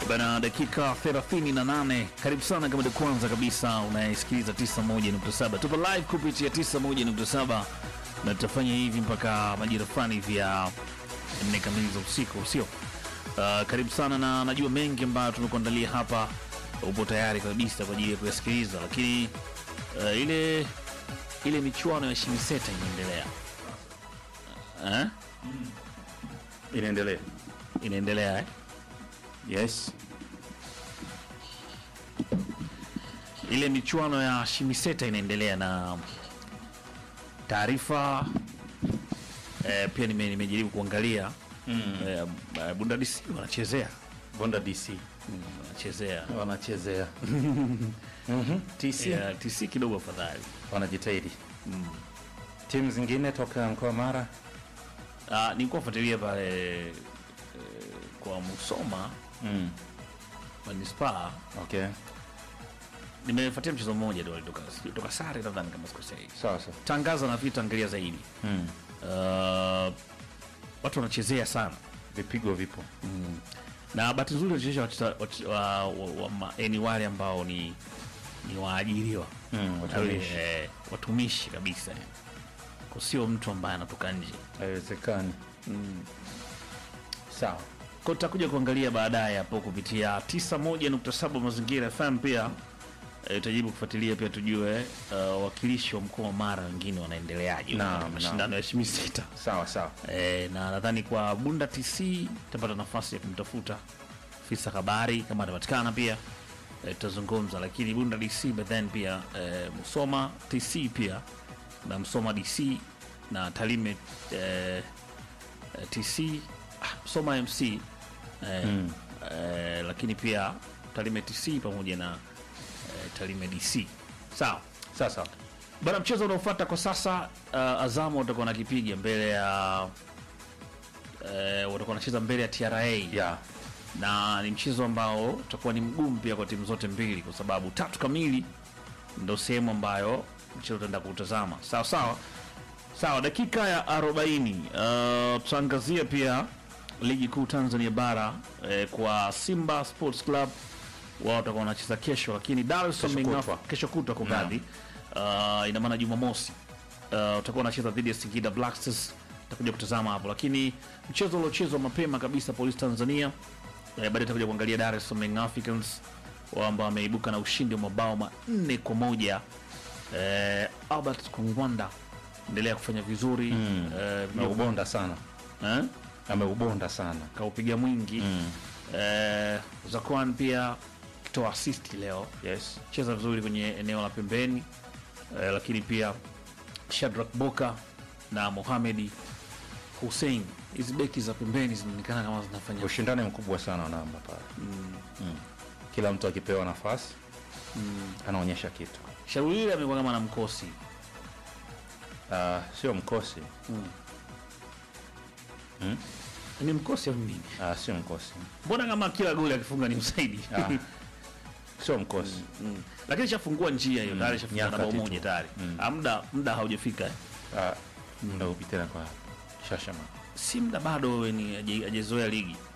Bana, dakika 38. Karibu sana kama ndio kwanza kabisa unayesikiliza 91.7. Tupo live kupitia 91.7 na tutafanya hivi mpaka majira fulani hivi ya nne kamili za usiku, sio? Uh, karibu sana na najua mengi ambayo tumekuandalia hapa, upo tayari kabisa kwa ajili ya kuyasikiliza, lakini uh, ile ile michuano ya Shimiseta inaendelea eh? Inaendelea. Inaendelea eh? Yes. ile michuano ya Shimiseta inaendelea na taarifa eh, pia nime- nimejaribu kuangalia eh, eh, Bundesliga wanachezea Bonda DC wanachezea wanachezea. Mhm. TC yeah, TC kidogo afadhali. wanajitahidi. Timu zingine toka mkoa Mara. Ah, nilikuwa nafuatilia pale eh, kwa Musoma Mm. manispaa, Okay. nimefuatia mchezo mmoja ndio walitoka toka sare, nadhani kama sikosei. Sawa sawa. Tangaza na vitu angalia zaidi. Mm. Uh, watu wanachezea sana Vipigo vipo. na bahati nzuri wanachezesha wacheza- wach- wa- wa- wa- ma- eh, ni wale ambao ni ni waajiriwa Mm, watumishi. Eh, watumishi kabisa Kwa sio mtu ambaye anatoka nje Haiwezekani. Sawa. ko tutakuja kuangalia baadaye hapo kupitia 91.7 mazingira FM pia eh, tutajibu kufuatilia pia tujue uh, wakilishi wa mkoa wa Mara wengine wanaendeleaje Naam, katika mashindano ya Shimisita Sawa sawa. e, na nadhani kwa Bunda TC tapata nafasi ya kumtafuta afisa habari kama atapatikana pia eh, tutazungumza, lakini Bunda DC but then pia e, Musoma TC pia na Msoma DC na Talime e, TC ah, Msoma MC e, Mm. e, lakini pia Talime TC pamoja na e, Talime DC sawa. Sawa sawa. Bana, mchezo unaofuata kwa sasa uh, Azamu watakuwa nakipiga mbele ya uh, watakuwa wanacheza mbele ya TRA Yeah. na ni mchezo ambao utakuwa ni mgumu pia kwa timu zote mbili, kwa sababu tatu kamili ndo sehemu ambayo mchezo utaenda kuutazama. Sawa sawa sawa, dakika ya 40 uh, tutaangazia pia ligi kuu Tanzania bara eh, kwa Simba Sports Club wao watakuwa wanacheza kesho, lakini Dar es Salaam Kesho Young kutwa. Af- kesho kutwa kumradhi, uh, ina maana Jumamosi uh, utakuwa unacheza dhidi ya Singida Black Stars, utakuja kutazama hapo, lakini mchezo uliochezwa mapema kabisa Polisi Tanzania eh, baadaye tutakuja kuangalia Dar es Salaam Young Africans wao ambao wameibuka na ushindi wa mabao manne kwa moja eh, Albert Kongwanda endelea kufanya vizuri Mm. eh, Ameubonda sana. eh, Ameubonda sana. kaupiga mwingi Mm. eh, Zakwan pia kitoa assist leo Yes. cheza vizuri kwenye eneo la pembeni eh, lakini pia Shadrack Boka na Mohamedi Hussein, hizi beki za pembeni zinaonekana kama zinafanya Ushindani mkubwa sana wa namba pale. Mm. Kila mtu akipewa nafasi anaonyesha kitu. shauri hili amekuwa kama na mkosi Ah, sio mkosi. ni mkosi au nini? Ah, sio mkosi. Mbona kama kila goli akifunga ni msaidi Ah, sio mkosi. mm. Lakini shafungua njia hiyo tayari, shafunga na Nyakati bao tu. moja tayari Mm. Ah, muda muda haujafika eh. Ah, muda upi tena kwa Shashama. si muda bado, wewe ni haja- hajazoea ligi